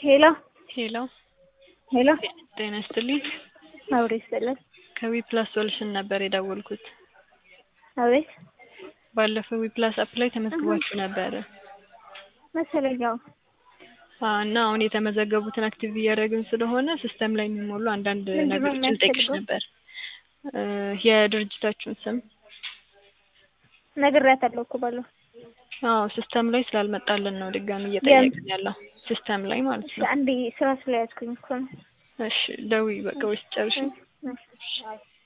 ሄሎ ሄሎ ሄሎ ጤና ይስጥልኝ። አውሬ ይስጥልን። ከዊ ፕላስ ሶሉሽን ነበር የደወልኩት። አቤት ባለፈው ዊ ፕላስ አፕ ላይ ተመዝግባችሁ ነበረ መሰለኝ። አዎ አዎ፣ እና አሁን የተመዘገቡትን አክቲቭ እያደረግን ስለሆነ ሲስተም ላይ የሚሞሉ አንዳንድ ምንድን ነው ነገሮችን ጠይቅሽ የሚያስፈልገው? ነበር። እ የድርጅታችሁን ስም ነግሬያታለሁ እኮ ባለው አዎ፣ ሲስተም ላይ ስላልመጣልን ነው ድጋሚ እየጠየቅን ያለው ሲስተም ላይ ማለት ነው። አንዴ ስራ ስለያዝኩኝ እኮ ነው። እሺ ደውዪ በቃ ወይስ ጨርሽ? እሺ።